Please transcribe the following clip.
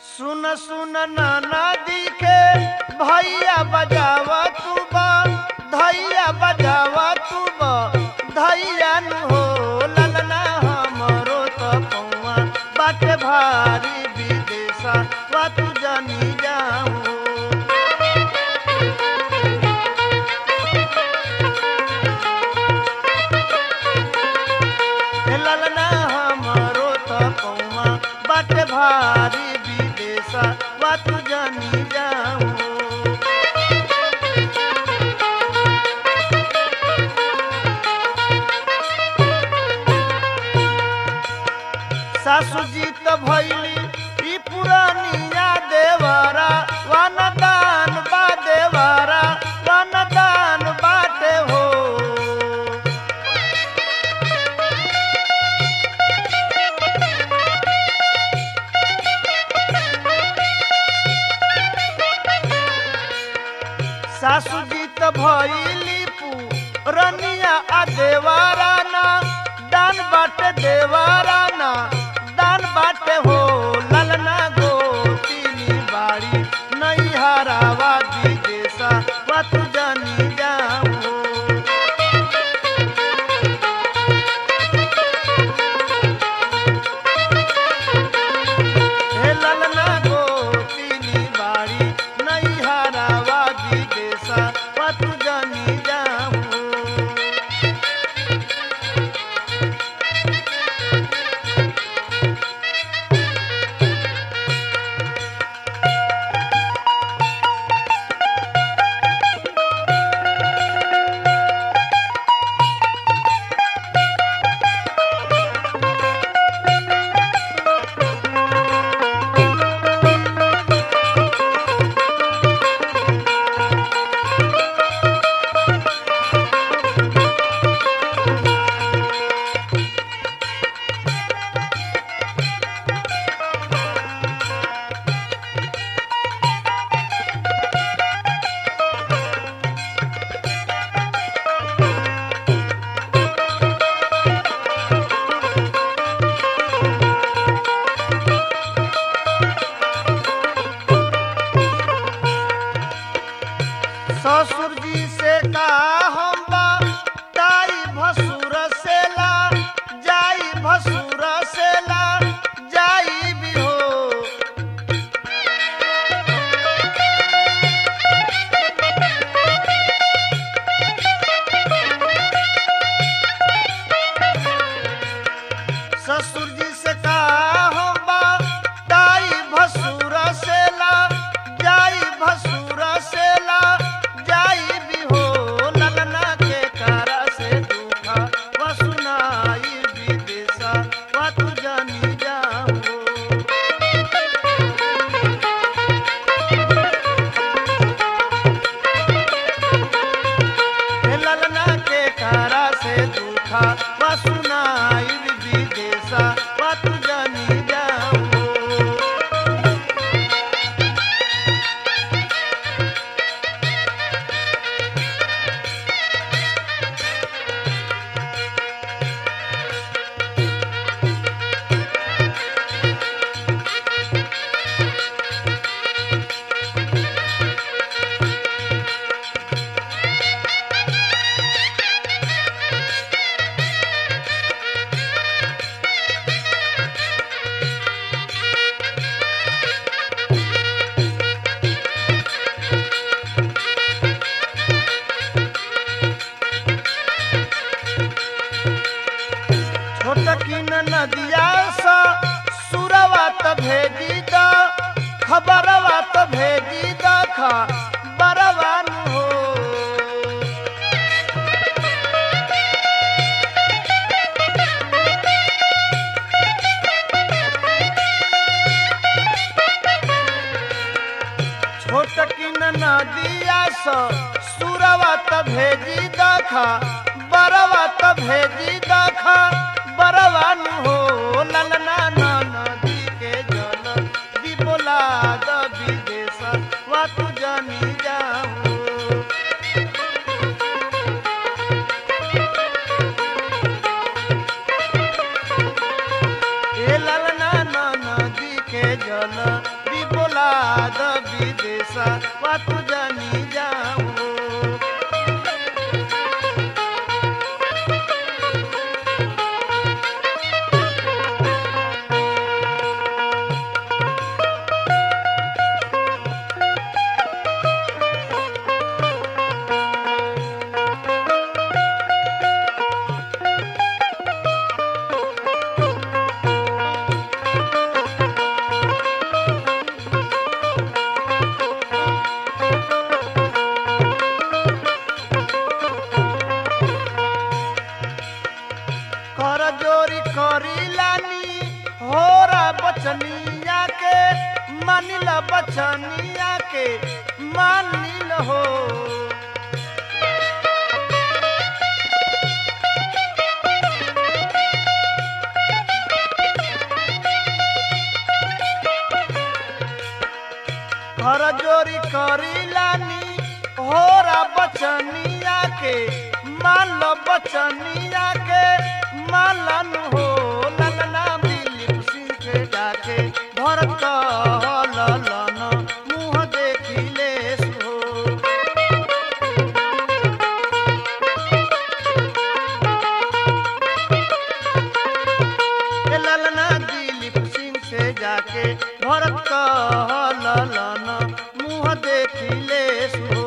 सुन सुन नदी के भैया बजावा तू बा धैया बजावा तू बा धैया नु हो ललना हमरो त पौआ बाटे भारी विदेशा वा तू जानी जाऊं हे ललना हमरो त पौआ बाटे भारी विदेशा वा तू जानी जाऊं सासू जी त भैली ई पुरानिया देवारा वनदान बा देवारा वनदान बाटे हो सासू जी त भैली पुरनिया आ देवारा ना दान बाटे देवारा ना दान बाटे हो ललना गोतीनी बाड़ी नहीं हरावा विदेशा वा तू जानी जाऊं हे ललना गोतीनी बाड़ी नहीं हरावा विदेशा वा तू जानी जाऊं ससुर जी से का हम बा ताई भसुर से ला जाई भसुर से ला जाई भी हो ससुर जी से का हम बा ताई भसुर से ला जाई भसुर से ला जाई भी हो ललना के कारा से दुखा व सुनाई विदेशा वा तू जानी जाऊं हे ललना के कारा से दुखा व सुनाई विदेशा वा तू जानी जाऊं छोटकी नदिया सा सुरवा त भेजी द खबरवा त भेजी द खबरवा नु हो छोटकी नदिया सा सुरवा त भेजी द खबरवा त भेजी द खबरवा नु हो ललना ना नदी के जल दी बोला द विदेश वा तू जानी जाऊं ए ललना ना नदी के जल दी मानिल बचनिया के मानिल हो घर जोरी करीलानी होरा बचनिया के माल बचनिया के मालन हो ललना दिलीप सिंह के जाके भरत ललन मुँह देखिले सो ए ललना दिलीप सिंह से जाके भरत ललन मुँह देखिले सो